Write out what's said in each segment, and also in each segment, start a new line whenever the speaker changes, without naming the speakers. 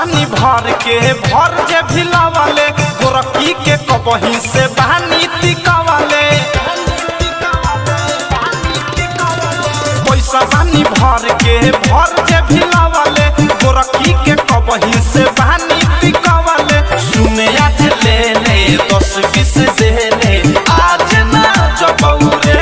बानी भर के भर जे भिलावले गोरकी के कबही से बहानी तिकावले पैसा बानी भर के भर जे भिलावले गोरकी के कबही से बहानी तिकावले सुने आज ले ले दस बीस दे ले आज ना जबौरे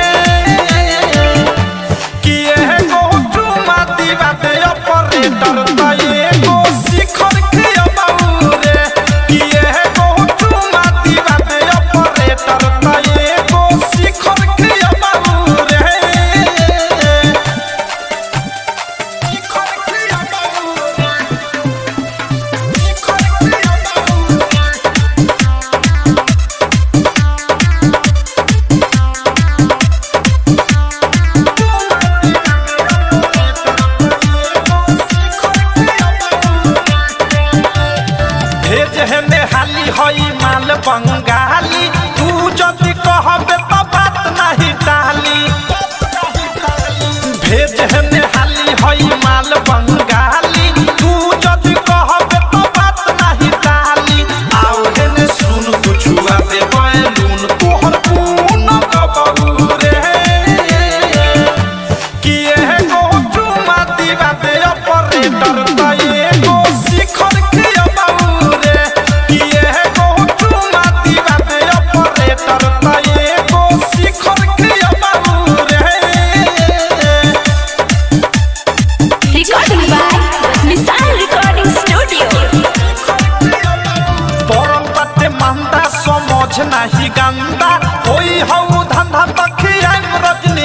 कि एगो चुमा दीवा दे ऑपरेटर त एगो शिखर खियबाऊ रे कि एगो चुमा दीवा दे ऑपरेटर त एगो शिखर खियबाऊ रे शिखर खियबाऊ रे शिखर खियबाऊ रे भेज हेने हाली हई माल बंगाली तू जदि कहबे त बात नहीं टाली भेज हेने हाली हई माल बंगाली तू जदि कहबे त बात नहीं टाली आओ हेने सुन कुछुआ दे बैलून तोहर पून गबऊ रे कि एगो चुमा दीवा दे ऑपरेटर त एगो शिखर खियबाऊ रे कि एगो चुमा दीवा दे ऑपरेटर त एगो शिखर खियबाऊ रे
Recording by Missile Recording Studio.
परम बाटे मंदा समझ नाही गंदा होई हऊ धंधा तखियाम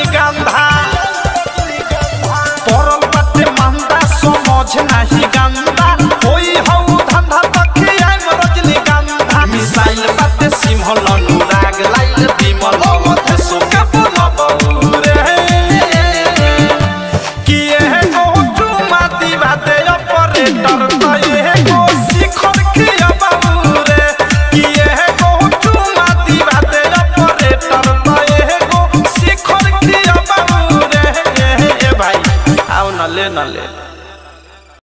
रजनीगंधा परम बाटे मंदा समझ नाही गंदा